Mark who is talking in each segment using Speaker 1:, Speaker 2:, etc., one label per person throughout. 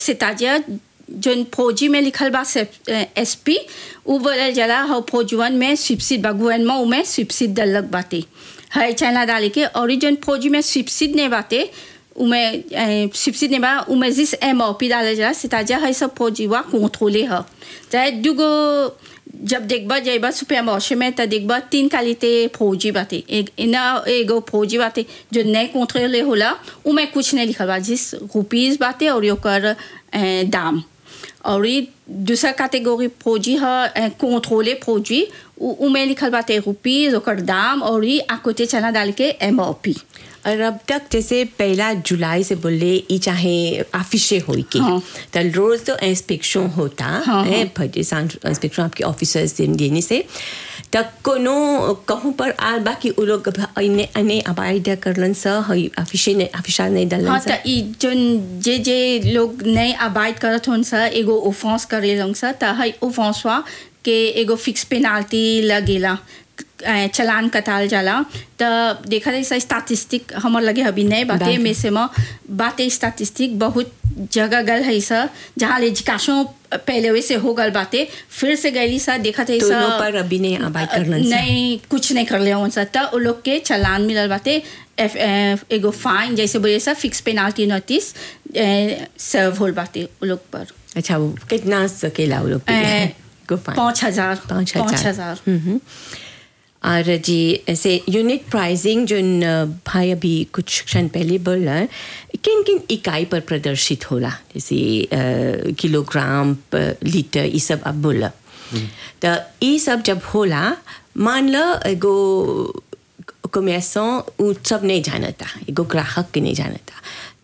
Speaker 1: c'est-à-dire जोन फौजी में लिखल बा एस पी उ बोलल जाला हो फौजवन में स्विपसिड बा गवर्नमेंट उमें स्विपसिड दलक बाटे है चाइना डाले के और जोन फौजी में स्विपसिड नहीं बाटे उमें स्विपसिड नहीं बा उमें जिस एम ओ पी डाले जाला c'est-à-dire है सब फौजी वा कंट्रोले ह चाहे दुगो जब देखबा जाइबा सुपर मार्शे में त देखबा तीन क्वालिटी फौजी बाटे एक इना एगो फौजी बाटे जो नहीं कंट्रोले होला उमें कुछ नहीं लिखल बा जिस रुपीज बाटे और ओकर दाम और ये दूसरा कैटेगरी फौजी है कंट्रोले फौजी उमें लिखल बाटे रुपीज ओकर दाम और ये आकोते चना डाल के एम ओ पी
Speaker 2: और अब तक जैसे पहला जुलाई से बोले ई चाहे ऑफिसे होई के
Speaker 1: हाँ।
Speaker 2: तो रोज तो इंस्पेक्शन होता
Speaker 1: हाँ,
Speaker 2: है फर्टिसान इंस्पेक्शन आपके ऑफिसर्स दिन देने से तक कोनो कहूँ पर आल बा कि उ लोग अने अने अबाइड करलन स हई ऑफिसे ने ऑफिसा नहीं दलन
Speaker 1: हाँ
Speaker 2: स
Speaker 1: त ई जोन जे जे लोग नहीं अबाइड करत होन सा एगो ओफेंस करे लोग सा त हई ओफेंसवा के एगो फिक्स पेनाल्टी लगेला अ, चलान कटाल जाला त देखा जाए स्टैटिस्टिक हमर लगे अभी नहीं बाते
Speaker 2: बात।
Speaker 1: में से म बाते स्टैटिस्टिक बहुत जगह गल है सा जहाँ एजुकेशन पहले वैसे हो गल बाते फिर से गईली सा देखा जाए
Speaker 2: दोनों पर अभी नहीं अबाइड करलन स
Speaker 1: नहीं कुछ नहीं कर ले उनसे त उ लोग के चलान मिलल बाटे एफ एफ- एगो फाइन जैसे बोले सा फिक्स पेनाल्टी नोटिस सर्व होल बाटे उ लोग पर
Speaker 2: अच्छा वो कितना सकेला वो लोग
Speaker 1: ए,
Speaker 2: को फाइन
Speaker 1: पाँच हजार
Speaker 2: पाँच
Speaker 1: पाँच
Speaker 2: हजार
Speaker 1: हजार
Speaker 2: हम्म। और जी ऐसे यूनिट प्राइसिंग जो न, भाई अभी कुछ क्षण पहले बोला किन किन इकाई पर प्रदर्शित होला जैसे अ, किलोग्राम प- लीटर ये सब अब बोला तो ये सब जब होला मान लो एगो कमेसों उ सब नहीं जानता एगो ग्राहक के नहीं जानता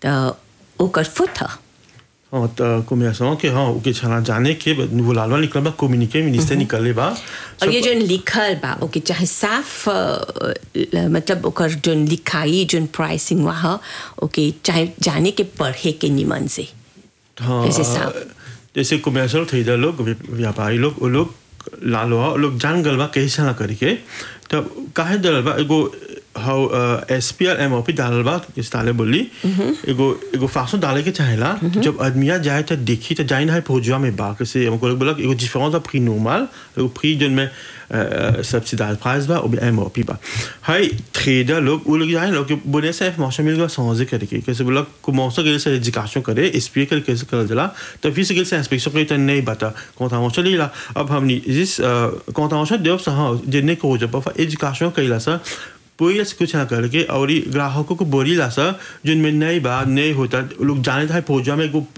Speaker 2: तो ओकर फुट ह
Speaker 3: हाँ त कोमियासों के हाँ ओके छना जाने के वो लालवा निकल बा कम्युनिके मिनिस्टर निकले बा
Speaker 2: और ये जो लिखल बा ओके चाहे साफ अ, ल- मतलब ओकर जो लिखाई जो प्राइसिंग वहाँ ओके चाहे जाने के पढ़े के निमन से
Speaker 3: हाँ
Speaker 2: जैसे साफ।
Speaker 3: जैसे कमर्शियल खरीदा लोग व्या- व्यापारी लोग वो लोग लालो वो लोग जान गल बा कैसे ना करके तब काहे दल बा एगो हाउ S P R M O P डालल बा इस डाले बोली एगो एगो फासो डाले के चाहेला जब आदमिया जाए तो देखी तो जाइन है फौजिया में बा कैसे हमको लोग बोला एगो डिफरेंस ऑफ प्री नॉर्मल एगो प्री जोन में सब्सिडाइज प्राइस बा और एम ओ पी बा हाई ट्रेडर लोग वो लोग जाए लोग बोले से मौसम मिल गया समझे करके कैसे बोला को मौसम के से एजुकेशन करे एस पी कर कैसे कर जला तो फिर से से इंस्पेक्शन करे तो नहीं बता कौन था मौसम लीला अब हमने जिस कौन था मौसम देव सा हाँ जिन्ने को जब एजुकेशन कैला सा पूरी से कुछ ना करके और ये ग्राहकों को बोली ला सा जिनमें नहीं बा नहीं होता लोग जाने था फौजा में को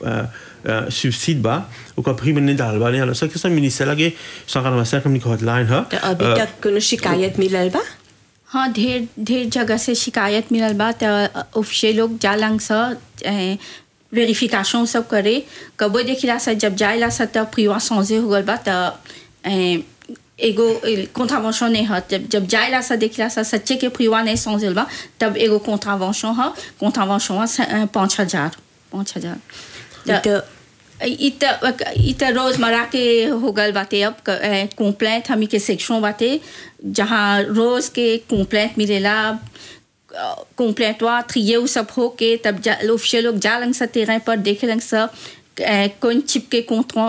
Speaker 3: सुबसिड बा ओका फ्री में नहीं डाल बा नहीं अलग से मिनिस्टर लगे सरकार में से हमने हॉटलाइन है
Speaker 2: तो अभी तक कोनो शिकायत मिलल बा
Speaker 1: हाँ ढेर ढेर जगह से शिकायत मिलल बा त ऑफिशियल लोग जालंग सा वेरिफिकेशन सब करे कबो देखिला सा जब जाइला सा तब प्रिवा समझे हो गल बा त ए, एगो कॉन्ट्रावेंशन नहीं है जब जब जाइला सा देखिला सा सच्चे के प्रिवा नहीं समझल बा तब एगो कॉन्ट्रावेंशन है कॉन्ट्रावेंशन पाँच हजार पाँच हजार त-
Speaker 2: तो
Speaker 1: इ त इ त रोजमर्रा के हो गल बाटे अब कंप्लेंट हमी के सेक्शन बाटे जहाँ रोज के कंप्लेंट मिलेला कंप्लेंट वा थ्रिये उ सब हो के तब जा ऑफिशियल लोग जा लंग सा तेरह पर देखे लंग सा अ, कौन चिप के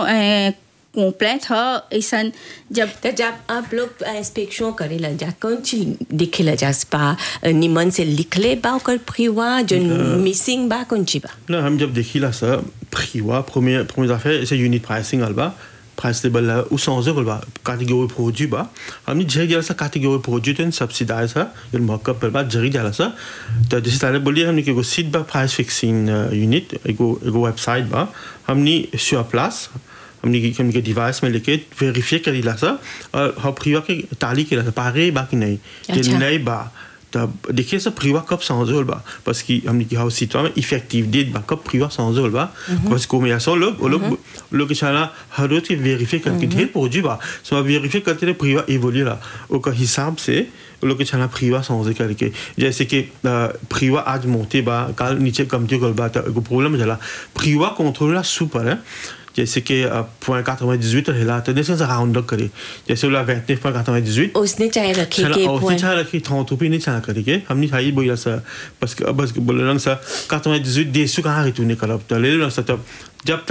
Speaker 1: कंप्लेंट ह ऐसन जब
Speaker 2: तो जब आप लोग इंस्पेक्शन करेला जा कौन चीज दिखेला जा स्पा निमन से लिखले बा ओकर फ्रीवा जो मिसिंग बा कौन चीज बा
Speaker 3: Là, हम जब देखी là ça, prix wa première première affaire c'est unit pricing alba price label là ou sans euro ba catégorie produit ba हमने जे गया सा catégorie produit तो subsidize है ये markup पर बा जरी जाला सा तो जैसे ताले बोलिए हमने के सीट बा price fixing unit एगो एगो वेबसाइट बा हमने sur place हमने की हमने के डिवाइस में लेके वेरीफाई करी ला सा और हम प्रिवा के ताली के ला सा पारे बा कि नहीं कि
Speaker 2: अच्छा।
Speaker 3: नहीं बा तब देखिए ça priva कब sans euro ba parce que हमने की हाउस सीट में effective date ba कब priva sans euro ba parce que mais ça लोग लोग लोग के चला हर रोज के वेरीफाई करके ढेर पहुंची बा सो वेरीफाई करते रहे priva évolue là au हिसाब से वो लोग के छाना फ्रीवा समझे करके जैसे कि फ्रीवा आज मोटे बा काल नीचे कमती गल बा तो एगो प्रॉब्लम जाला फ्रीवा कंट्रोल सुपर है जैसे कि पॉइंट 98 रहेला तो जैसे से राउंड अप करे जैसे वाला 29 पर 98
Speaker 2: उसने चाहे रखे
Speaker 3: छाना
Speaker 2: के
Speaker 3: और
Speaker 2: point-
Speaker 3: छाना रखी थां तो भी नहीं छाना करेंगे हमने हाई बोला सा बस बस बोले रंग सा 98 देश कहाँ है तूने करब तो ले लो सा तब जब